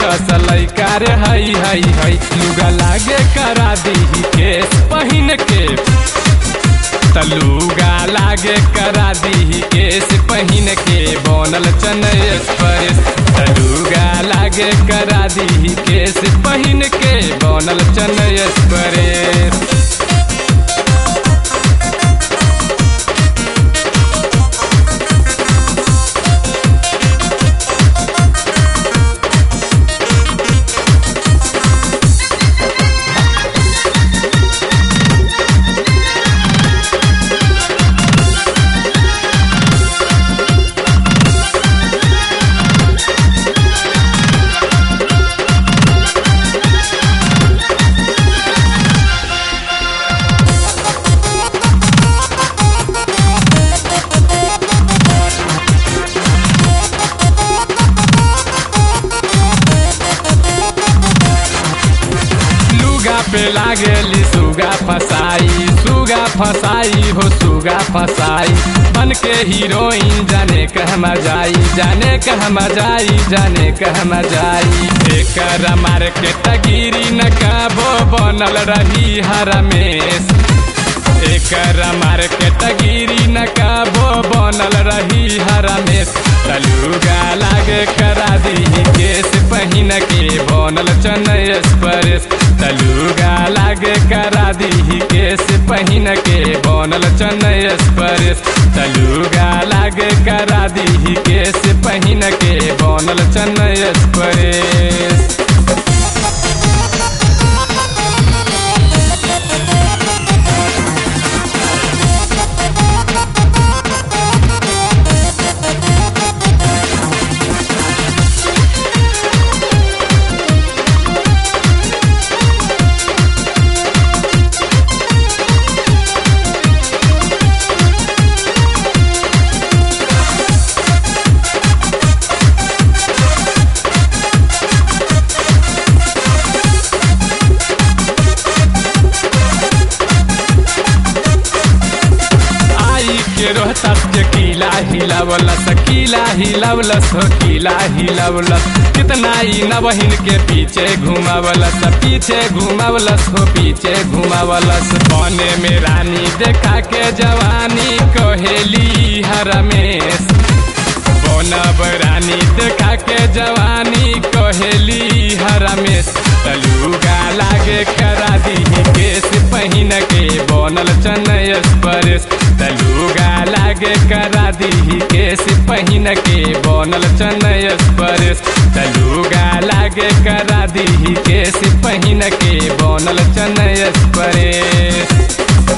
कस लैका रे हई हई हई लुगा लागे करा दी केस पहिन के तलुगा लागे करा दी केस पहिन के बनल चनय स्पर्श तलुगा लागे करा दी केस पहिन के बनल चनय स्पर्श लुगा पे लागेली सुगा फसाई सुगा फसाई हो सुगा फसाई बन के हीरोइन जाने कहमा जाई जाने कहमा जाई जाने कहमा जाई एकर मार्केट गिरी न कबो बनल रही हरमेश एकर मार्केट गिरी न कबो बनल रही हरमेश तलुगा लागे करा दी केस पहिन के बनल चनय स्पर्श तलुगा लागे करा दी केस पहिन के बनल चनय स्पर्श तलुगा लागे करा दी केस पहिन के बनल चनय स्पर्श आई के रोहतस के किला हिलावलस किला हिलावलस हो किला हिलावलस कितना ही नवहिन के पीछे घुमावलस पीछे घुमावलस हो पीछे घुमावलस बने में रानी देखा के जवानी कहेली हरमेश बनब रानी देखा के जवानी कहेली हरमेश तलुगा लागे करा दी केस पहिन के बनल चनय स्पर्श तलुगा लागे करा दी केस पहिन के बनल चनय स्पर्श तलुगा लागे करा दी केस पहिन के बनल चनय स्पर्श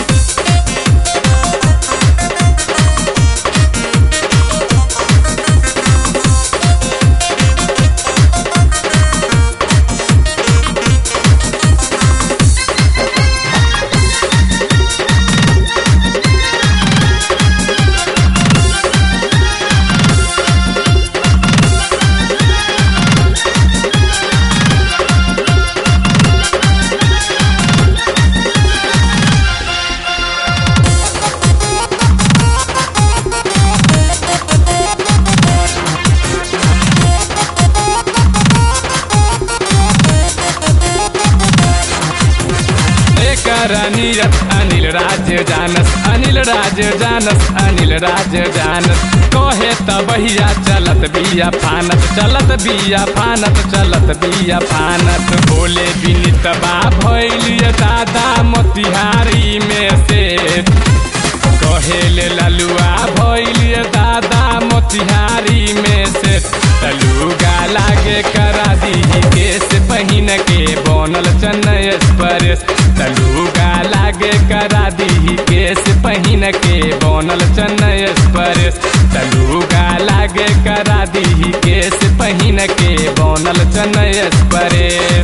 एकर नीरज अनिल राज जानस अनिल राज जानस अनिल राज जानस कहे त बहिया चलत बिया फानत चलत बिया फानत चलत बिया फानत बोले विनित बा भैलिय दादा मोतिहारी में से कहेले ललुआ भैलिय दादा मोतिहारी में से तलुगा लागे करा दी केस पहिन के बनल चनय स्पर्श तलुगा लागे करा दी केस पहिन के बनल चनय स्पर्श तलुगा लागे करा दी केस पहिन के बनल चनय स्पर्श